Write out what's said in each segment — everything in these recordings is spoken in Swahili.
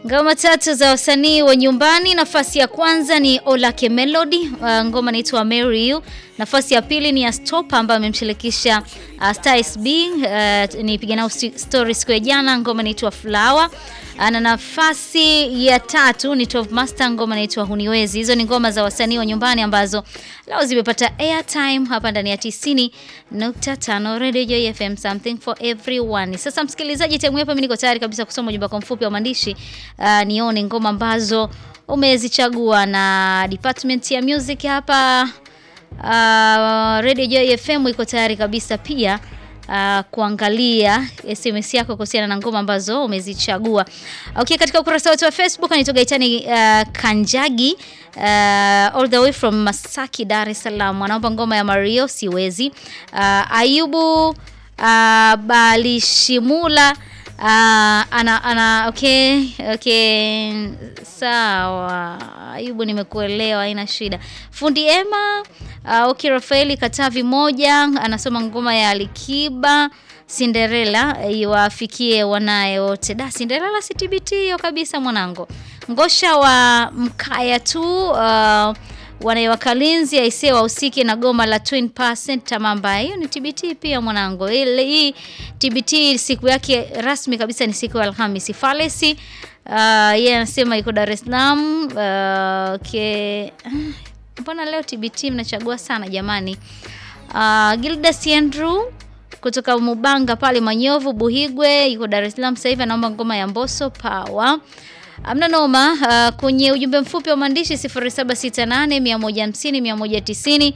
Ngoma tatu za wasanii wa nyumbani. Nafasi ya kwanza ni Olake Melody, uh, ngoma inaitwa Marry You. Nafasi ya pili ni ya Stop ambayo amemshirikisha uh, Star SB, uh, nipiga nao story siku ya jana, ngoma inaitwa Flower. Na nafasi ya tatu ni Top Master, ngoma inaitwa Huniwezi. Hizo ni ngoma za wasanii wa nyumbani ambazo leo zimepata airtime hapa ndani ya 90.5 Radio Joy FM, something for everyone. Sasa msikilizaji, time hapa mimi niko tayari kabisa kusoma ujumbe wako mfupi wa maandishi uh, nione ngoma ambazo umezichagua na department ya music hapa uh, Radio Joy FM iko tayari kabisa pia Uh, kuangalia SMS yako kuhusiana na ngoma ambazo umezichagua. Okay, katika ukurasa wetu wa Facebook anaitwa Gaitani uh, Kanjagi uh, all the way from Masaki, Dar es Salaam. Anaomba ngoma ya Mario siwezi. Uh, Ayubu uh, Balishimula uh, ana, ana okay, okay. Sawa. Ayubu nimekuelewa, haina shida. Fundi Emma uh, okay, Rafaeli Katavi moja anasoma ngoma ya Alikiba Cinderella iwafikie wanaye wote. Da, Cinderella si TBT hiyo kabisa mwanangu. Ngosha wa Mkaya tu uh, wanaiwakalinzi aisee wahusike na goma la 20% Tamamba. Hiyo ni TBT pia mwanangu. Ile hii TBT siku yake rasmi kabisa ni siku ya Alhamisi. Falesi uh, yeye anasema iko Dar es Salaam. Uh, okay. Mbona leo TBT mnachagua sana jamani? Uh, Gilda Siendru kutoka Mubanga pale Manyovu Buhigwe yuko Dar es Salaam sasa hivi anaomba ngoma ya Mbosso Power. Amna noma. Uh, kwenye ujumbe mfupi wa maandishi 0768 150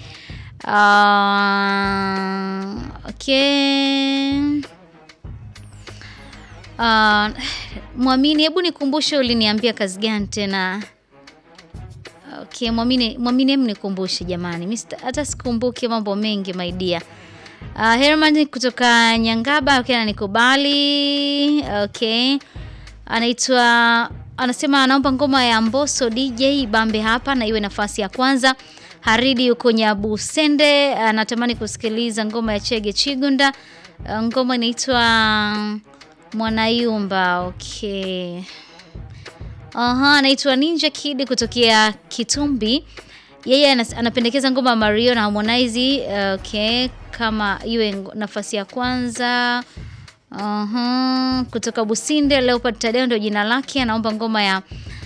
190. Uh, okay. Uh, Mwamini, hebu nikumbushe uliniambia kazi gani tena? Okay, Mwamini, Mwamini hebu nikumbushe jamani. Mimi hata sikumbuki mambo mengi my dear. Uh, Herman kutoka Nyangaba okay, ananikubali. Okay. Anaitwa anasema anaomba ngoma ya Mbosso DJ Bambe hapa na iwe nafasi ya kwanza. Haridi yuko Nyabusende anatamani kusikiliza ngoma ya Chege Chigunda. Ngoma inaitwa Mwanayumba. Okay. Aha, anaitwa Ninja Kid kutokea Kitumbi. Yeye anapendekeza ngoma ya Mario na Harmonize. Okay, kama iwe nafasi ya kwanza. Aha, kutoka Businde Leopard Tadeo ndio jina lake, anaomba ngoma ya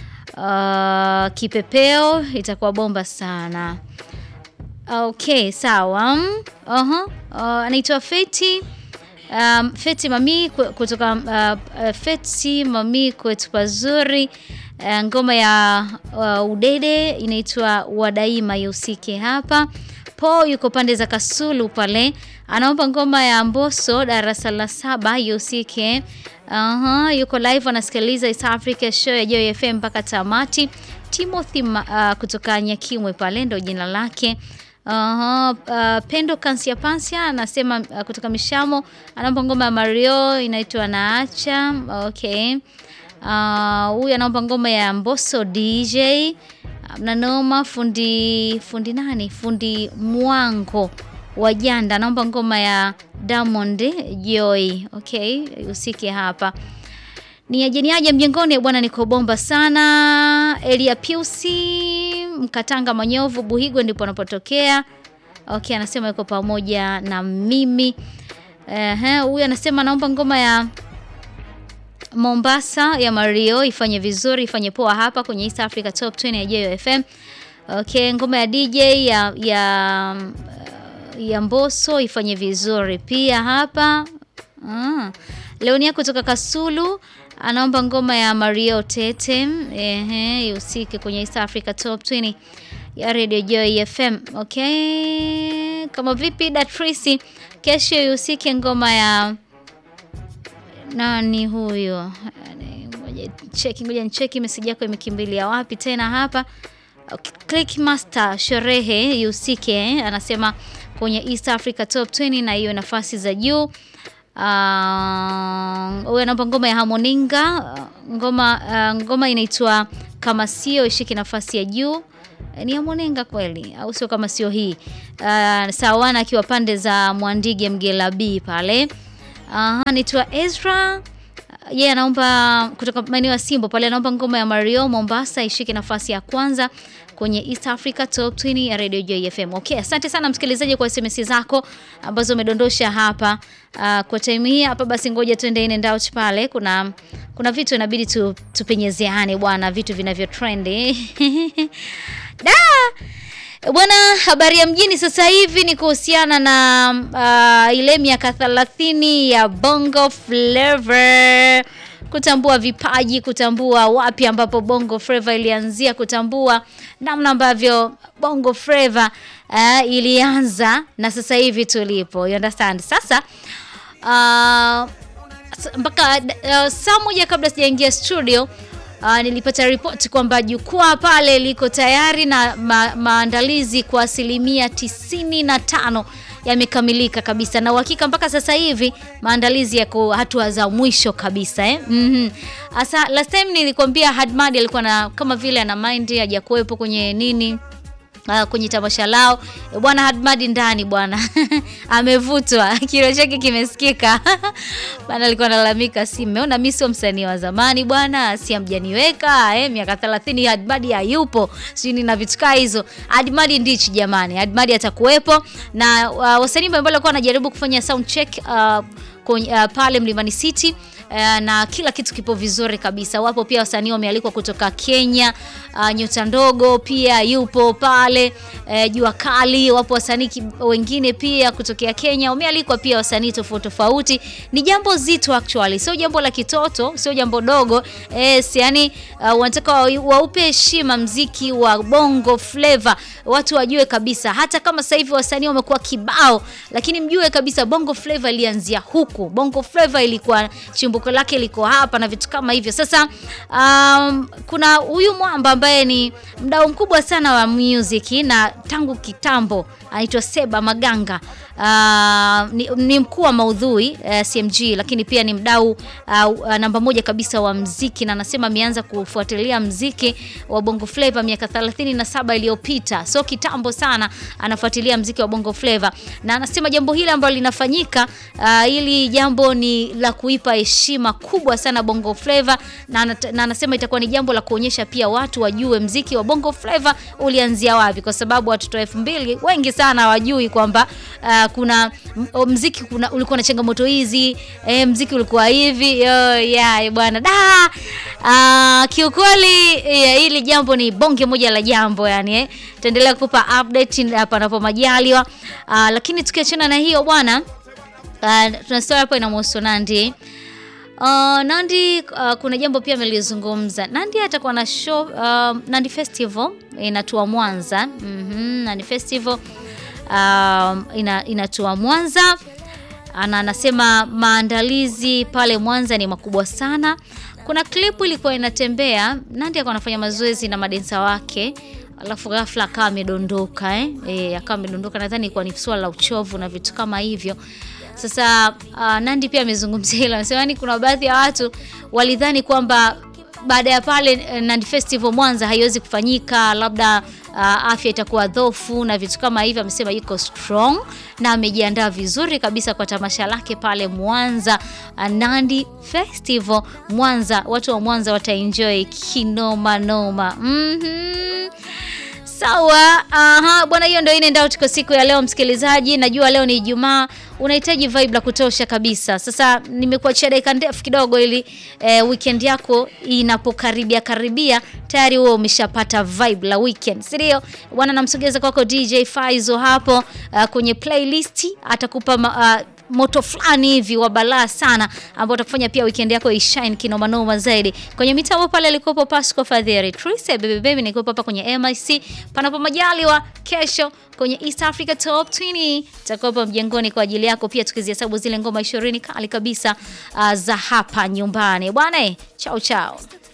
uh, Kipepeo itakuwa bomba sana. Okay, sawa. Aha, uh, anaitwa Feti Um, Feti Mami kutoka uh, Feti Mami kwetu pazuri uh, ngoma ya uh, Udede inaitwa Wadaima yusike hapa. Po yuko pande za Kasulu pale anaomba ngoma ya Mbosso darasa la saba yusike. Aha, yuko live anasikiliza East Africa show ya Joy FM mpaka tamati. Timothy uh, kutoka Nyakimwe pale ndo jina lake. Uh, uh, Pendo Kansia Pansia anasema uh, kutoka Mishamo anaomba ngoma ya Mario inaitwa Naacha. Okay. Huyu uh, anaomba ngoma ya Mbosso DJ. Mnanoma fundi fundi nani? Fundi Mwango wa Janda anaomba ngoma ya Diamond Joy. Okay, usike hapa. Ni ajeni aje mjengoni bwana, niko bomba sana. Elia Piusi Mkatanga Manyovu Buhigwe ndipo anapotokea. Okay, anasema yuko pamoja na mimi. Ehe, huyu anasema naomba ngoma ya Mombasa ya Mario ifanye vizuri, ifanye poa hapa kwenye East Africa Top 20 ya Joy FM. Okay, ngoma ya DJ ya ya ya Mbosso ifanye vizuri pia hapa. Ah. Leonia kutoka Kasulu anaomba ngoma ya Mario Tete ehe, ihusike kwenye East Africa Top 20 ya Radio Joy FM. Okay, kama vipi Datrisi, kesho ihusike ngoma ya nani huyo? Ngoja cheki, ngoja nicheki message yako imekimbilia wapi tena hapa. Okay, Click Master sherehe ihusike, anasema kwenye East Africa Top 20 na hiyo nafasi za juu. Huyu uh, anaomba ngoma ya Harmoninga ngoma, uh, ngoma inaitwa kama sio ishike nafasi ya juu. Ni Harmoninga kweli au sio? Kama sio hii uh, sawana akiwa pande za Mwandige Mgela B pale. Uh, anaitwa Ezra yeye anaomba kutoka maeneo ya Simbo pale, anaomba ngoma ya Mario Mombasa ishike nafasi ya kwanza kwenye East Africa Top 20 ya Radio Joy FM. Okay, asante sana msikilizaji kwa SMS zako ambazo umedondosha hapa. Uh, kwa time hii hapa basi ngoja tuende in and out pale. Kuna kuna vitu inabidi tu, tupenyezeane bwana, vitu vinavyo trend. da Bwana, habari ya mjini sasa hivi ni kuhusiana na uh, ile miaka 30 ya Bongo Flava, kutambua vipaji, kutambua wapi ambapo Bongo Flava ilianzia, kutambua namna ambavyo Bongo Flava uh, ilianza na sasa hivi tulipo. You understand? Sasa uh, mpaka uh, saa moja kabla sijaingia studio Uh, nilipata ripoti kwamba jukwaa pale liko tayari na ma maandalizi kwa asilimia tisini na tano yamekamilika kabisa, na uhakika mpaka sasa hivi maandalizi yako hatua za mwisho kabisa eh? mm -hmm. Asa last time nilikwambia Hadmadi alikuwa na kama vile ana mind hajakuwepo kwenye nini Uh, kwenye tamasha lao bwana Hadmadi ndani bwana amevutwa, kilo chake kimesikika bwana. Alikuwa analalamika, si mmeona mimi sio msanii wa zamani bwana, si amjaniweka eh, miaka 30 Hadmadi hayupo, sijui na vitu kaa hizo. Hadmadi ndichi jamani, Hadmadi atakuwepo na uh, wasanii mbalimbali walikuwa wanajaribu kufanya sound check uh, kwenye, uh, pale Mlimani City uh, na kila kitu kipo vizuri kabisa. Wapo pia wasanii wamealikwa kutoka Kenya, uh, Nyota Ndogo pia yupo pale, uh, Jua Kali. Wapo wasanii wengine pia kutokea Kenya wamealikwa pia, wasanii tofauti tofauti. Ni jambo zito actually, sio jambo la kitoto, sio jambo dogo yes, yani uh, wanataka waupe heshima mziki wa Bongo Flava, watu wajue kabisa, hata kama sasa hivi wasanii wamekuwa kibao, lakini mjue kabisa Bongo Flava ilianzia huku. Bongo Flava ilikuwa chimbuko lake liko hapa na vitu kama hivyo. Sasa um, kuna huyu mwamba ambaye ni mdau mkubwa sana wa music na tangu kitambo anaitwa Seba Maganga. Uh, ni, ni mkuu wa maudhui uh, CMG lakini pia ni mdau uh, uh, namba moja kabisa wa mziki na anasema ameanza kufuatilia mziki wa Bongo Flava miaka 37 iliyopita, so kitambo sana anafuatilia mziki wa Bongo Flava, na anasema jambo hili ambalo linafanyika uh, hili jambo ni la kuipa heshima kubwa sana Bongo Flava, na, na anasema itakuwa ni jambo la kuonyesha pia watu wajue mziki wa Bongo Flava ulianzia wapi, kwa sababu watoto elfu mbili wengi sana hawajui kwamba uh, kuna mziki kuna, ulikuwa na changamoto hizi eh, mziki ulikuwa hivi yo yeah, bwana da uh, kiukweli yeah, hili jambo ni bonge moja la jambo yani eh. Taendelea kukupa update hapa napo majaliwa uh, lakini tukiachana na hiyo bwana uh, tuna story hapo inamhusu Nandy Uh, Nandy uh, kuna jambo pia amelizungumza. Nandy atakuwa na show uh, Nandy Festival inatua Mwanza. mm -hmm, Nandy Festival uh, ina, inatua Mwanza ana anasema maandalizi pale Mwanza ni makubwa sana. Kuna klipu ilikuwa inatembea, Nandy akawa anafanya mazoezi na madensa wake alafu ghafla akawa amedondoka eh? E, akawa amedondoka, nadhani ilikuwa ni swala la uchovu na vitu kama hivyo. Sasa uh, Nandy pia amezungumzia hilo, anasema yani kuna baadhi ya watu walidhani kwamba baada ya pale Nandy Festival Mwanza haiwezi kufanyika, labda uh, afya itakuwa dhofu na vitu kama hivyo. Amesema yuko strong na amejiandaa vizuri kabisa kwa tamasha lake pale Mwanza, uh, Nandy Festival Mwanza. Watu wa Mwanza wataenjoy kinoma noma. mm -hmm. Sawa, aha bwana, hiyo ndio inaenda out kwa siku ya leo msikilizaji. Najua leo ni Ijumaa, unahitaji vibe la kutosha kabisa. Sasa nimekuachia dakika ndefu kidogo, ili eh, weekend yako inapokaribia karibia tayari wewe umeshapata vibe la weekend, si ndio bwana? Namsogeza kwako DJ Faizo hapo uh, kwenye playlist atakupa uh, moto fulani hivi wa balaa sana ambao utakufanya pia weekend yako ishine kinoma noma zaidi. Kwenye mitambo pale alikuwepo Pasco Fadheri, Trise baby baby, niko hapa kwenye MIC. Panapo majaliwa kesho kwenye East Africa Top 20 takuwepo mjengoni kwa ajili yako pia, tukizihesabu zile ngoma 20 kali kabisa uh, za hapa nyumbani bwana. Chao chao.